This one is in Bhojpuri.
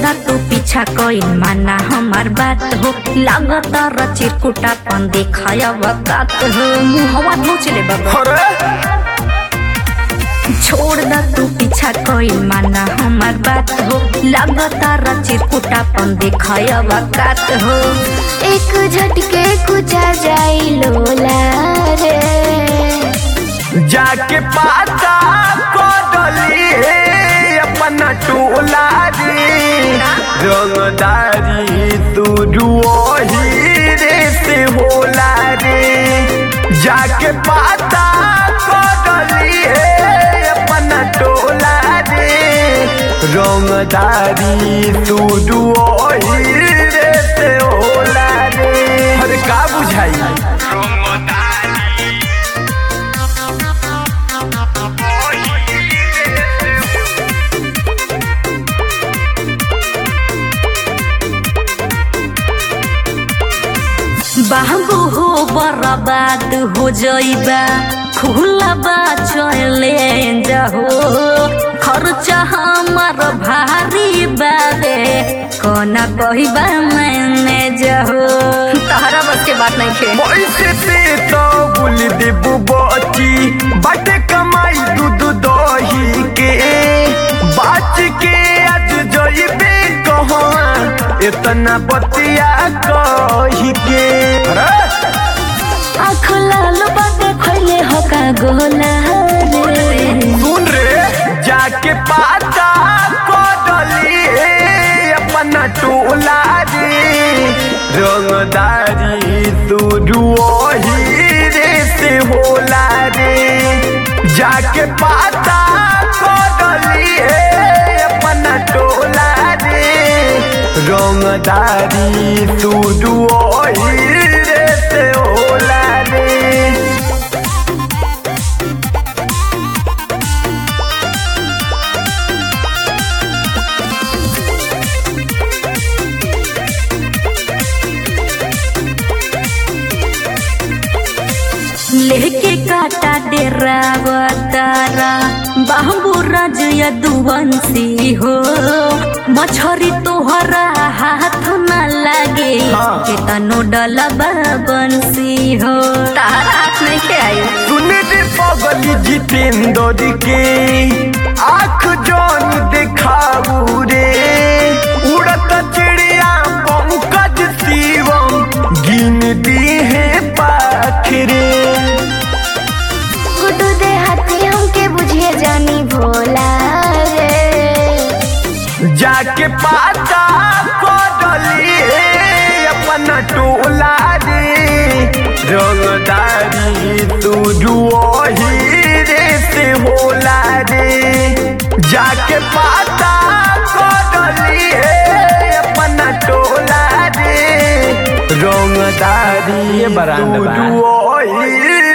दा तू पीछा कोई माना हमार बात हो लागत चिरकुटा पन देखाया वकात हो मुहवा नोचले बाबा अरे छोड़ दा तू पीछा कोई माना हमार बात हो लागत चिरकुटा पन देखाया वकात हो एक झटके कुचा जाई लोला रे जाके पाता कोडली अपना टोला रे रंगदारी तू रुओही रे से होला रे जाके पाता कोडली अपना टोला रे रंगदारी तू रुओही रे से होला रे अरे का बुझाई बाबू हो बर्बाद हो जइबा खुला बा चले जाहो खर्चा हमार भारी बाबे कोना कहिबा मैंने जाहो तहरा बस के बात नहीं खे पैसे से तो बुल देबू बची बट कमाई दूध दही के बाच के आज जइबे कहवा इतना बतिया कही के अरे आँख लाल बाटे खैले होका गोला रे सुन रे जाके पाता कोडली अपना टोला रे रंगदारी तू रुओही रे से होला रे जाके पाता कोडली अपना टोला रे रंगदारी तू रुओही रे से होला रे लेके काटा डेरा तारा बाबू राज यदुवंशी हो मछरी तोहरा हाथ न लागे हाँ। केतनो डलबा बंसी हो तारा हाथ नहीं के आई सुन रे पगली जितेंद्र के आँख जौन देखाऊ रे उड़त चिड़िया पंकज शिवम गिनती है पाखरे गुड्डू दे हाथी हमके बुझिए जानी भोला रे जाके पाता कोडली अपना टोला रे रंगदारी तू रुओही रे से होला रे जाके पाता कोडली अपना टोला रे रंगदारी तू रुओही